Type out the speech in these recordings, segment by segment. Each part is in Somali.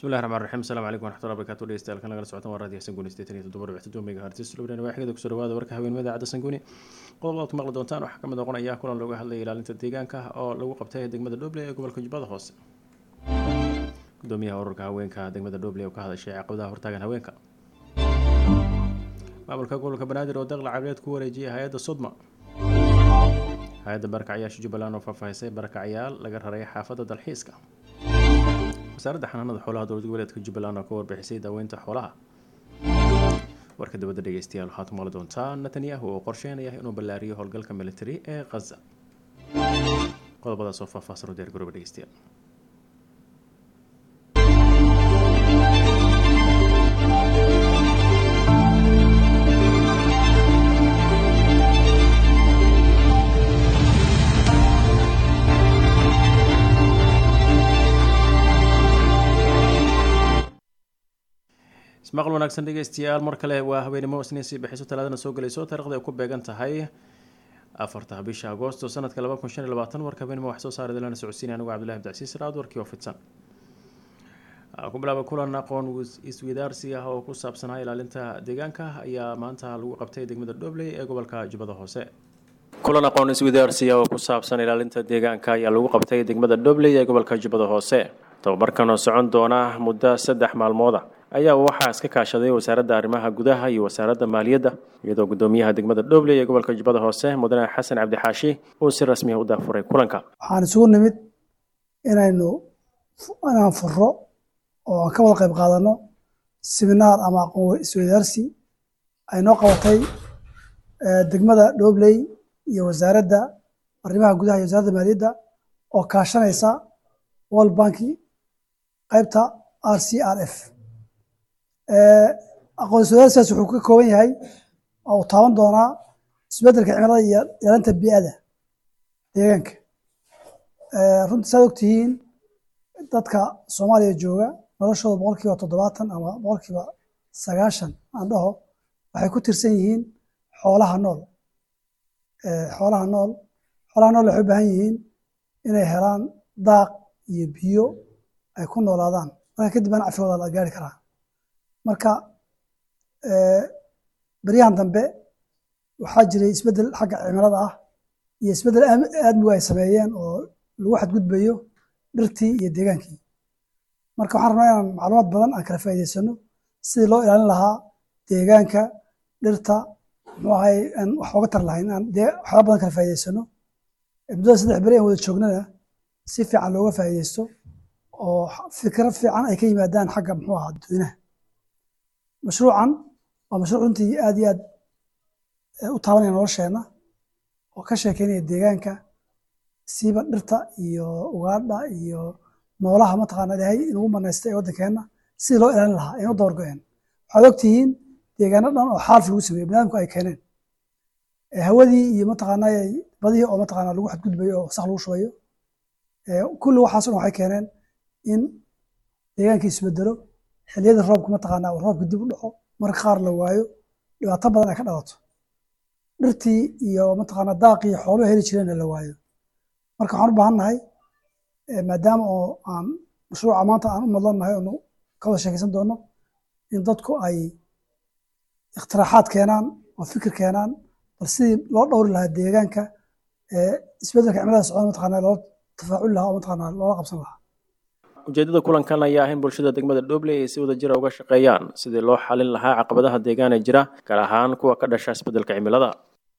bismillahi raxmaan raxiim asalaamu calaykum waraxmatullahi barakaatu dhegeystayaal kan lagala socotan waa raadiyo xasan guni sideetan iyo toddoba dhibc toddoba megahertz lubnaan waa xigada kusoo dhawaada warka haweenimada cadda sanguni qodob aad ku maqli doontaan waxaa kamid noqonaya kulan looga hadlaya ilaalinta deegaanka oo lagu qabtay degmada dhoble ee gobolka jubbada hoose gudoomiyaha ururka haweenka degmada dhoble oo ka hadashay caqabadaha hortaagan haweenka maamulka gobolka banaadir oo daqla caqileed ku wareejiyay hay-adda sodma hay-adda barakacyaasha jubbaland oo faahfaahisay barakacyaal laga raray xaafadda dalxiiska wasaaradda xanaanada xoolaha dowlad goboleedka jubbaland oo ka warbixisay daaweynta xoolaha warka dibadda dhegeystayaal waxaad ku maqli doontaa netanyahu oo qorsheynaya inuu ballaariyo howlgalka military ee khaza qodobadaas oo faahfaahsan u diyaar garooba dhegeystayaal ismaqal wanaagsan dhegeystayaal mar kale waa haweenimo isniin sii bixiso talaadana soo gelayso taarikhda ay ku beegan tahay afarta bisha agoosto sanadka laba kun shan iyo labaatan warka haweenimo wax soo saara dalana socodsiinay anigu cabdillahi abdicasiis raad warkii oo fidsan ku bilaaba kulan aqoon iswadaarsi ah oo ku saabsanaa ilaalinta deegaanka ayaa maanta lagu qabtay degmada dhobley ee gobolka jubbada hoose kulan aqoon iswadaarsi ah oo ku saabsan ilaalinta deegaanka ayaa lagu qabtay degmada dhobley ee gobolka jubbada hoose tababarkan oo socon doona muddo saddex maalmooda ayaa waxaa iska kaashaday wasaaradda arrimaha gudaha iyo wasaaradda maaliyadda iyadoo gudoomiyaha degmada dhobley ee gobolka jubbada hoose mudane xasan cabdixaashi uu si rasmiya u daafuray kulanka waxaan isugu nimid inaynu inaan furo oo aan ka wada qayb qaadano siminaar ama aqoon iswadaarsi ay noo qabatay degmada dhobley iyo wasaaradda arrimaha gudaha iyo wasaaradda maaliyadda oo kaashanaysa world banki qaybta r c r f aqoon iswadaarsigaas wuxuu ka kooban yahay oo uu taaban doonaa isbeddelka cimilada iyo ilaalinta bii'ada deegaanka runtii saad ogtihiin dadka soomaaliya jooga noloshooda boqol kiiba toddobaatan ama boqol kiiba sagaashan aan dhaho waxay ku tirsan yihiin xoolaha nool xoolaha nool xoolaha nool waxay u baahan yihiin inay helaan daaq iyo biyo ay ku noolaadaan marka kadib baan cafigooda la gaari karaa marka beryahan dambe waxaa jiray isbeddel xagga cimilada ah iyo isbeddel aadmigu ay sameeyeen oo lagu xadgudbayo dhirtii iyo deegaankii marka waxaan rabnaa inaan macluumaad badan aan kala faa'iidaysano sidii loo ilaalin lahaa deegaanka dhirta muxuu ahay aan wax ooga tar lahayn aan dee waxyaaba badan kala faa'iidaysano muddada saddex beri aan wada joognana si fiican looga faa'iidaysto oo fikrad fiican ay ka yimaadaan xagga muxuu ahaa dadweynaha mashruucan waa mashruuc runtii aad iyo aad u taabanaya nolosheenna oo ka sheekeynaya deegaanka siiba dhirta iyo ugaadha iyo noolaha mataqaana ilaahay inugu manaystay ee waddankeenna sidii loo ilaalin lahaa aynu dabar go-een waxaad ogtihiin deegaano dhan oo xaalf lagu sameeyo baniadamku ay keeneen hawadii iyo mataqaana badihii oo mataqaana lagu xadgudbayo oo wasaq lagu shubayo kulli waxaas dhan waxay keeneen in deegaankii isbedelo xilliyadii roobka mataqaana roobka dib u dhaco marka qaar la waayo dhibaato badan ay ka dhalato dhirtii iyo mataqaana daaqii xooluhu heli jireenna la waayo marka waxaan u baahan nahay maadaama oo aan mashruuca maanta aan u madlannahay oonu ka wada sheekaysan doono in dadku ay ikhtiraaxaad keenaan oo fikir keenaan bal sidii loo dhowri lahaa deegaanka isbeddelka cimilada socda mataqaana loola tafaaculi lahaa oo mataqaana loola qabsan lahaa ujeedada kulankan ayaa ah in bulshada degmada dhobley ay si wada jira uga shaqeeyaan sidii loo xalin lahaa caqabadaha deegaan ee jira gaar ahaan kuwa ka dhasha isbeddelka cimilada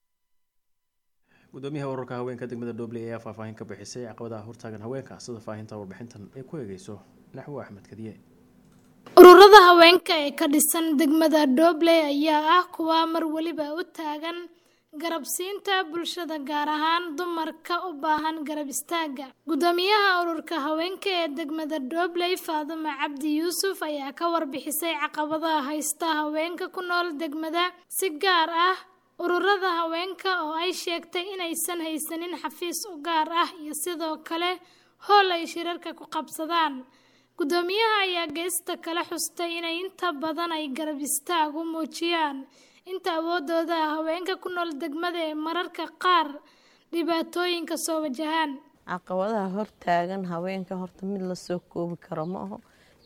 gudoomiyaha ururka haweenka degmada dhobley ayaa faahfaahin ka bixisay caqabadaha hortaagan haweenka sida faahinta warbixintan ay ku eegeyso naxwo axmed kadiye ururada haweenka ee ka dhisan degmada dhobley ayaa ah kuwa mar weliba u taagan garabsiinta bulshada gaar ahaan dumarka u baahan garab istaaga gudoomiyaha ururka haweenka ee degmada dhobley faadumo cabdi yuusuf ayaa ka warbixisay caqabadaha haysta haweenka ku nool degmada si gaar ah ururada haweenka oo ay sheegtay inaysan haysanin xafiis u gaar ah iyo sidoo kale hool ay shirarka ku qabsadaan gudoomiyaha ayaa geesta kala xustay inay inta badan ay garab istaag u muujiyaan inta awoodooda ah haweenka ku nool degmada ee mararka qaar dhibaatooyinka soo wajahaan caqabadaha hortaagan haweenka horta mid lasoo koobi karo ma aho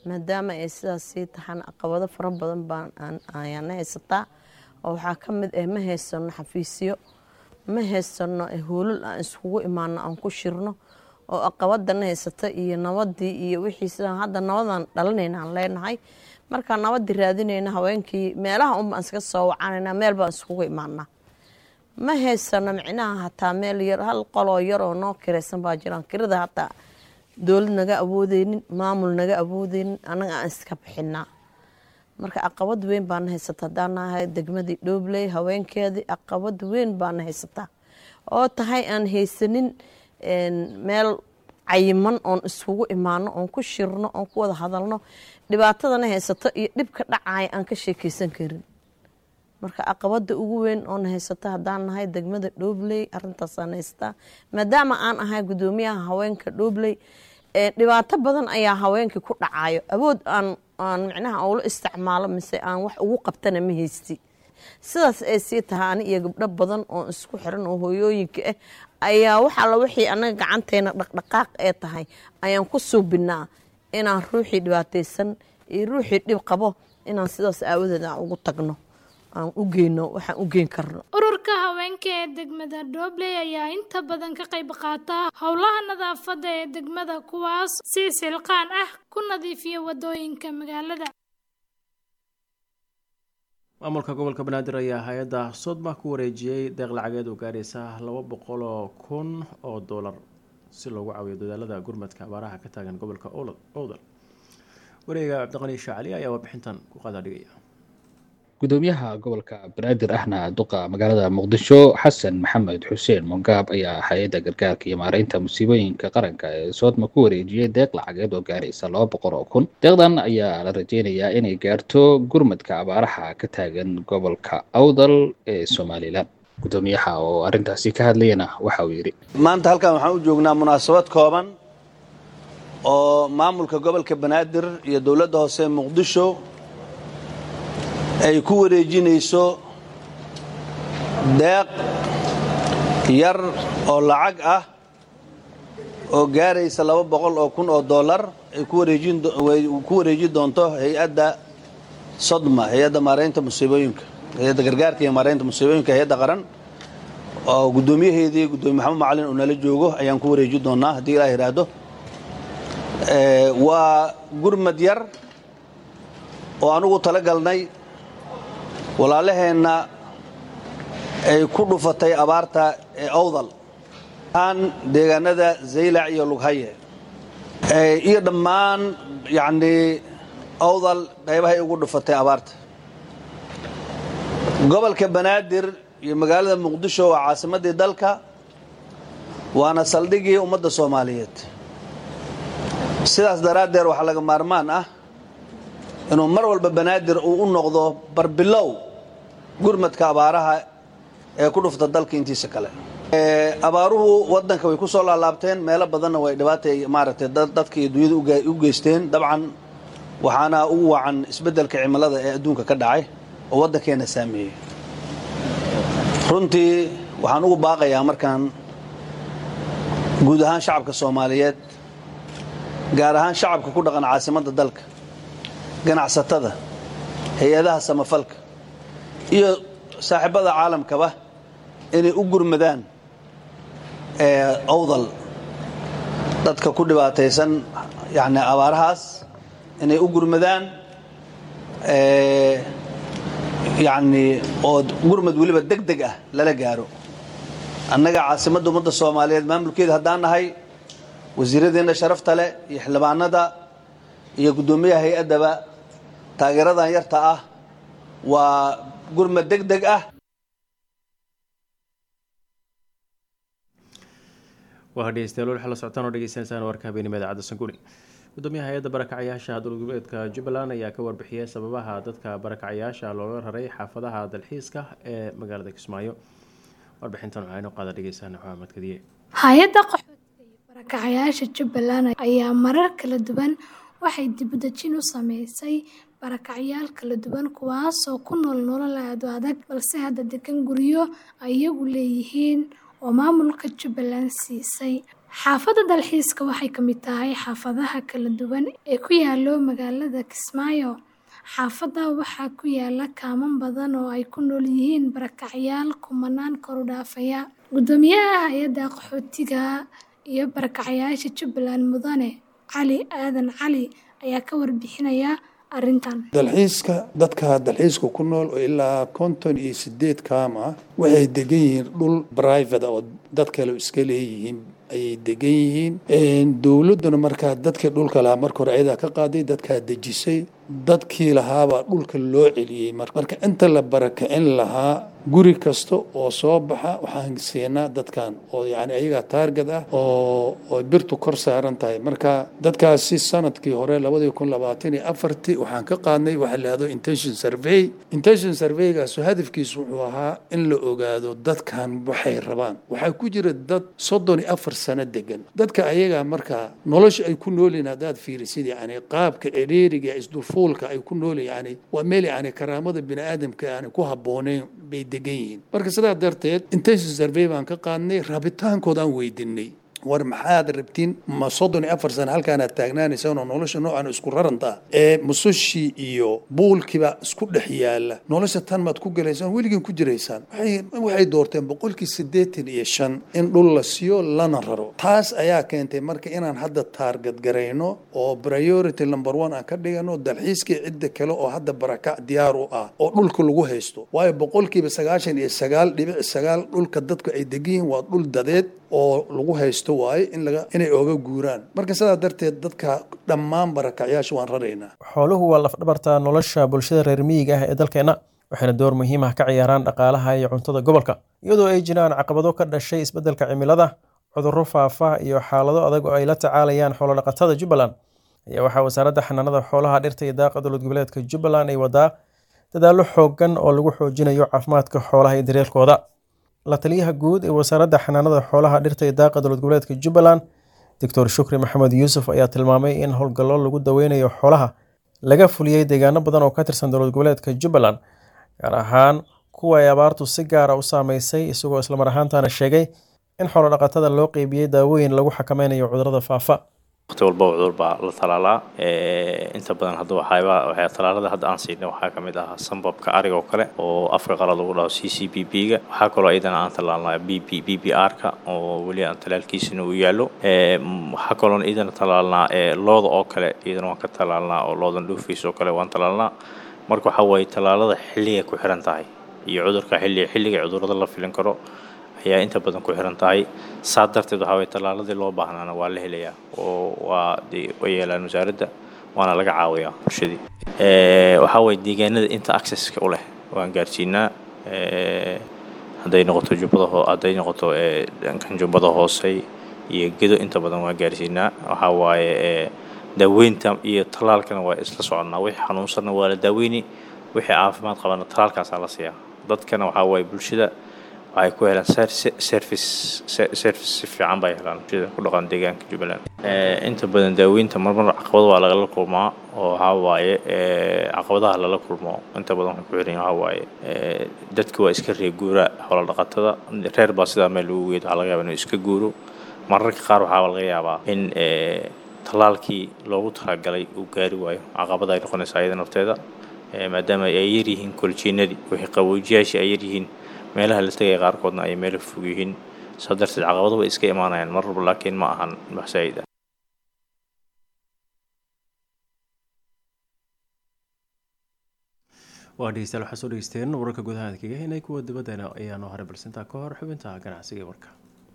maadaama ay sidaas sii taxaan caqabado fara badan baan ayaana haysataa oo waxaa ka mid ah ma haysano xafiisyo ma haysano hoolal aan iskugu imaano aan ku shirno oo aqabadana haysata iyo nabadii iyo wixii sidaan hadda nabadan dhalinayna aan leenahay markaa nabadii raadinayna haweenkii meelaha unbaan iska soo wacanayna meel baan iskugu imaanaa ma haysano micnaha hataa meel yar hal qoloo yar oo noo kiraysan baa jiraan kirada hataa dowlad naga awoodeynin maamul naga awoodeynin anaga aan iska bixinaa marka caqabad weyn baana haysata haddaan nahay degmadii dhoobley haweenkeedii caqabad weyn baana haysataa oo tahay aan haysanin meel cayiman oon iskugu imaano oon ku shirno oon ku wada hadalno dhibaatadana haysato iyo dhibka dhacaya aan ka sheekeysan karin marka caqabada ugu weyn oona haysata haddaan nahay degmada dhoobley arintaasaan haysataa maadaama aan ahay gudoomiyaha haweenka dhoobley dhibaato badan ayaa haweenkii ku dhacayo awood aan aan micnaha ula isticmaalo mise aan wax ugu qabtana ma haysti sidaas ay sii tahay ani iyo gabdho badan oo isku xiran oo hooyooyinka ah ayaa wax alla wixii anaga gacanteena dhaqdhaqaaq ee tahay ayaan ku suubinaa inaan ruuxii dhibaataysan iyo ruuxii dhib qabo inaan sidaas aawadeed aan ugu tagno aan u geyno waxaan u geyn karno ururka haweenka ee degmada dhobley ayaa inta badan ka qayb qaata howlaha nadaafadda ee degmada kuwaas si silqaan ah ku nadiifiya wadooyinka magaalada maamulka gobolka banaadir ayaa hay-adda sodma ku wareejiyey deeq lacageed oo gaaraysa laba boqol oo kun oo doolar si loogu caawiyo dadaalada gurmadka abaaraha ka taagan gobolka owdal wareega cabdiqani shaacali ayaa warbixintan ku qadaadhigaya gudoomiyaha gobolka banaadir ahna duqa magaalada muqdisho xasan maxamed xuseen mongaab ayaa hay-adda gargaarka iyo maareynta musiibooyinka qaranka ee soodma ku wareejiyey deeq lacageed oo gaaraysa laba boqol oo kun deeqdan ayaa la rajeynayaa inay gaarto gurmadka abaaraha ka taagan gobolka awdal ee somalilan gudoomiyaha oo arrintaasi ka hadlayana waxa uu yidhi maanta halkan waxaan u joognaa munaasabad kooban oo maamulka gobolka banaadir iyo dowladda hoose muqdisho ay ku wareejinayso deeq yar oo lacag ah oo gaaraysa laba boqol oo kun oo dollar ay ku wareeji doonto hay-adda sodma hay-adda maaraynta musiibooyinka hay-adda gargaarka iyo maaraynta musiibooyinka hay-adda qaran oo guddoomiyaheedii guddoomiye maxamed macalin uu nala joogo ayaan ku wareeji doonaa haddii ilaa yidhaahdo waa gurmad yar oo anugu tala galnay walaalaheenna ay ku dhufatay abaarta ee awdal aan deegaanada zaylac iyo lughaye iyo dhammaan yacnii awdal qaybahay ugu dhufatay abaarta gobolka banaadir iyo magaalada muqdisho waa caasimaddii dalka waana saldhigii ummadda soomaaliyeed sidaas daraaddeed waxaa laga maarmaan ah inuu mar walba banaadir uu u noqdo barbilow gurmadka abaaraha ee ku dhufta dalka intiisa kale abaaruhu wadanka way ku soo laalaabteen meelo badanna way dhibaatay maaragtay dadka iyo dunyada u geysteen dabcan waxaana ugu wacan isbeddelka cimilada ee adduunka ka dhacay oo waddankeena saameeyey runtii waxaan ugu baaqayaa markaan guud ahaan shacabka soomaaliyeed gaar ahaan shacabka ku dhaqan caasimadda dalka ganacsatada hay-adaha samafalka iyo saaxiibada caalamkaba inay u gurmadaan awdal dadka ku dhibaataysan yani abaarahaas inay u gurmadaan yani oo gurmad weliba deg deg ah lala gaaro annaga caasimadda ummadda soomaaliyeed maamulkeeda haddaan nahay wasiiradeenna sharafta leh iyo xildhibaanada iyo guddoomiyaha hay-addaba taageeradan yarta ah waa gurmad deg deg ah waa dhegeystayaal waxaa la socotaan oo dhegeysaneysaan warka habeenimada cadda sanguni gudoomiyaha hay-adda barakacayaasha dowlgoboleedka jubbaland ayaa ka warbixiyey sababaha dadka barakacayaasha looga raray xaafadaha dalxiiska ee magaalada kismaayo warbixintan waxaa inoo qaada dhegeysaana maxamed kadiye hay-adda qaxootiga iyo barakacayaasha jubbaland ayaa marar kala duwan waxay dibudejin u sameysay barakacyaal kala duwan kuwaasoo ku nool nolol aad u adag balse hadda degan guryo ay iyagu leeyihiin oo maamulka jubbaland siisay xaafadda dalxiiska waxay ka mid tahay xaafadaha kala duwan ee ku yaalo magaalada kismaayo xaafadda waxaa ku yaala kaaman badan oo ay ku nool yihiin barakacyaal kumanaan kor u dhaafaya guddoomiyaha hay-adda qaxootiga iyo barakacyaasha jubbaland mudane cali aadan cali ayaa ka warbixinaya arrintan dalxiiska dadka dalxiiska ku nool oo ilaa konton iyo sideed kaam ah waxay degan yihiin dhul private oo dad kale iska leeyihiin ayay degan yihiin dowladduna markaa dadkii dhulka lahaa marka hore ayadaa ka qaaday dadkaa dejisay dadkii lahaabaa dhulka loo celiyey marka inta la barakicin lahaa guri kasta oo soo baxa waxaan siinaa dadkan oo yani ayagaa taarget ah oo oo birtu kor saaran tahay marka dadkaasi sanadkii hore labadii kun labaatan iyo afartii waxaan ka qaadnay waxa la yihahdo intention survey intention surveygaas hadafkiisu wuxuu ahaa in la ogaado dadkan waxay rabaan waxaa ku jira dad soddon iyo afar sano degan dadka ayagaa markaa nolosha ay ku noolyihin haddaad fiirisid yani qaabka ereeriga isdulfuulka ay ku nool yani waa meel yani karaamada bini aadamka yani ku habbooneyn bay degan yihiin marka sidaa darteed intention survey baan ka qaadnay rabitaankood aan weydiinay war maxaad rabtiin ma soddon iyo afar sano halkaanaad taagnaanaysaan oo nolosha noocan isku rarantaa ee musushii iyo buulkiiba isku dhex yaala nolosha tan maad ku galaysaan weligiin ku jiraysaan waxay doorteen boqolkii siddeetan iyo shan in dhul la siiyo lana raro taas ayaa keentay marka inaan hadda taarget garayno oo priority number one aan ka dhigano dalxiiskii cidda kale oo hadda barakac diyaar u ah oo dhulka lagu haysto waayo boqolkiiba sagaashan iyo sagaal dhibic sagaal dhulka dadku ay degan yihiin waa dhul dadeed oo lagu haysto waaye in laga inay oga guuraan marka sidaa darteed dadka dhammaan barakacyaasha waan raraynaa xooluhu waa lafdhabarta nolosha bulshada reer miyiga ah ee dalkeenna waxayna door muhiim ah ka ciyaaraan dhaqaalaha iyo cuntada gobolka iyadoo ay jiraan caqabado ka dhashay isbeddelka cimilada cudurro faafa iyo xaalado adag oo ay la tacaalayaan xoolodhaqatada jubbaland ayaa waxaa wasaaradda xanaanada xoolaha dhirta iyo daaqa dowlad goboleedka jubbaland ay wadaa dadaallo xooggan oo lagu xoojinayo caafimaadka xoolaha iyo daryeelkooda la taliyaha guud ee wasaaradda xanaanada xoolaha dhirta iyo daaqa dowlad goboleedka jubbaland doctor shukri maxamed yuusuf ayaa tilmaamay in howlgallo lagu daweynayo xoolaha laga fuliyey deegaano badan oo ka tirsan dowlad goboleedka jubbaland gaar ahaan kuwa ay abaartu si gaara u saameysay isagoo islamar ahaantana sheegay in xoolodhaqatada loo qeybiyey daawooyin lagu xakameynayo cudurrada faafa waqti walba cudur baa la talaalaa inta badan hadda waxaaba waxay talaalada hadda aan siinay waxaa ka mid ah sambabka ariga oo kale oo afka qalad lagu dhaho c c b b ga waxaa kaloo iyadana aan talaalnaa b b b b r ka oo weli aan talaalkiisina uu yaallo waxaa kaloon iyadana talaalnaa looda oo kale iyadana waan ka talaalnaa oo loodan dhuufiis oo kale waan talaalnaa marka waxaa waaye talaalada xilligay ku xiran tahay iyo cudurka xilliga xilliga cudurrada la filin karo ayaa inta badan ku xiran tahay saa darteed waxaa waye tallaaladii loo baahnaana waa la helayaa oo waa dee way yeelaan wasaaradda waana laga caawiyaa bulshadii waxaa waye deegaanada inta accesska u leh waan gaarsiinaa hadday noqoto jubbada hoo hadday noqoto dhankan jubbada hoose iyo gedo inta badan waan gaarsiinaa waxaa waaye daaweynta iyo tallaalkana waa isla soconnaa wixii xanuunsanna waa la daaweyni wixii caafimaad qabana tallaalkaasaa la siiyaa dadkana waxaa waaye bulshada waxay ku helaan service service si fiican bay helaan bulshada ku dhaqan deegaanka jubbaland inta badan daaweynta marmar caqabado waa lagala kulmaa oo waxaa waaye caqabadaha lala kulmo inta badan waxay ku xiran waxaa waaye dadka waa iska reer guura xoolo dhaqatada reer baa sidaa meel lagu geedo waxaa laga yaabaa inuu iska guuro mararka qaar waxaa laga yaabaa in tallaalkii loogu talagalay uu gaari waayo caqabada ay noqonaysaa iyada nafteeda maadaama ay yaryihiin koljiinadii wixii qaboojiyaashii ay yaryihiin meelaha la tegaya qaarkoodna ay meelo fog yihiin saa darteed caqabado way iska imaanayaan mar walba laakiin ma ahan wax saa'id ah waa dhegeystayaal waxaa soo dhegeysteen wararka gudaha kaga henay kuwa dibaddana ayaa noo haray balsintaa ka hor xubinta ganacsiga warka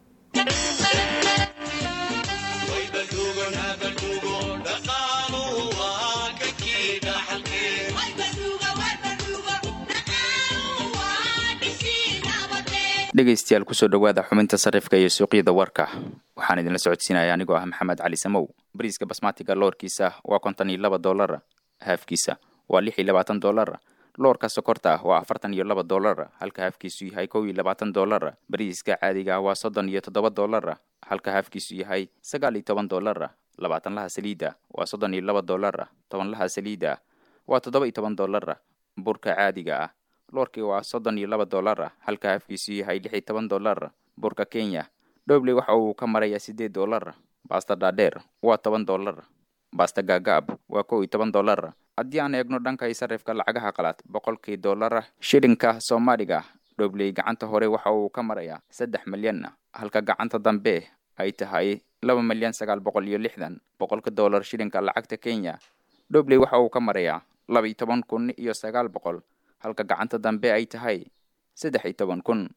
dhegaystayaal kusoo dhowaada xubinta sarifka iyo suuqyada warka waxaan idinla socodsiinaya anigoo ah maxamed cali samow bariiska basmatiga loorkiisa waa konton iyo laba doolara haafkiisa waa lix iyo labaatan doolara loorka sokorta ah waa afartan iyo laba doolara halka haafkiisu yahay kow iyo labaatan doolara bariiska caadiga ah waa soddon iyo toddoba doolara halka haafkiisu yahay sagaal iyo toban doolara labaatanlaha saliida waa soddon iyo laba doolara tobanlaha saliida waa toddoba iyo toban doolara burka caadiga ah loorkii waa soddon iyo laba doolara halka haafkiisu yahay lix iyo toban doolara burka kenya dhobley waxa uu ka marayaa siddeed doolar baasta dhaadheer waa toban doolar baasta gaagaab waa kow iyo toban doolar haddii aan eegno dhanka sarifka lacagaha qalaad boqolkii doolara shilinka soomaaliga dhobley gacanta hore waxa uu ka marayaa saddex milyan halka gacanta dambe ay tahay laba milyan sagaal boqol iyo lixdan boqolka doolar shilinka lacagta kenya dhobley waxa uu ka marayaa laba iyo toban kun iyo sagaal boqol halka gacanta dambe ay tahay saddex iyo toban kun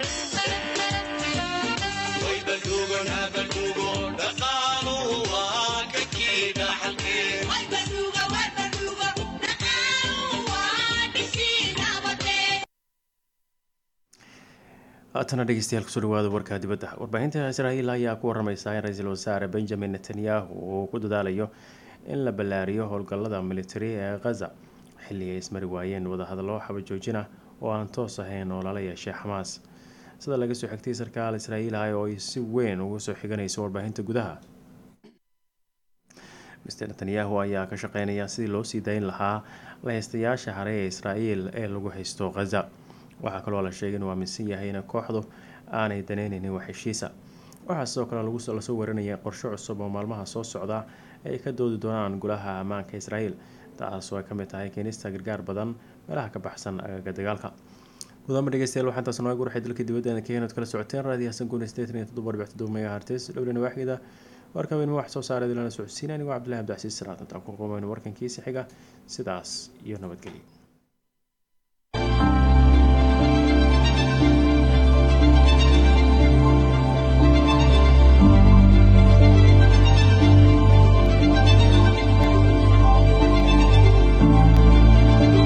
haatana dhegeystayaal kusoo dhawaada warka dibadda warbaahinta israa'iil ayaa ku waramaysaa in ra-iisul wasaare benjamin netanyahu uu ku dadaalayo in la ballaariyo howlgallada militari ee khaza xilli ay ismari waayeen wadahadallo xabajoojina oo aan toos ahayn oo lala yeeshay xamaas sida laga soo xigtay sarkaal israa'iil ah oo ay si weyn ugu soo xiganayso warbaahinta gudaha mister netanyahu ayaa ka shaqeynaya sidii loo sii dayn lahaa lahaystayaasha hare ee israa'iil ee lagu haysto khaza waxaa kaloo la sheegay inuu aaminsan yahay in kooxdu aanay daneyneynin wax heshiisa waxaa sidoo kale lasoo warinayay qorshe cusub oo maalmaha soo socda ay ka doodi doonaan golaha ammaanka israa'iil taasoo ay kamid tahay keenista gargaar badan meelaha ka baxsan agaga dagaalka gudaama dhegeystayaal waxaa intaas nooga gurxay dalka dibadda keenad kala socoteen raadiyo hasan guun sideetan iyo toddoba dhibc toddoba megahertes dhowlina waaxgeeda warka weynma wax soo saareed lana socodsiin anigoo cabdillahi abdicasiis salaad intaan ku qoomayno warkankiisa xiga sidaas iyo nabadgelyo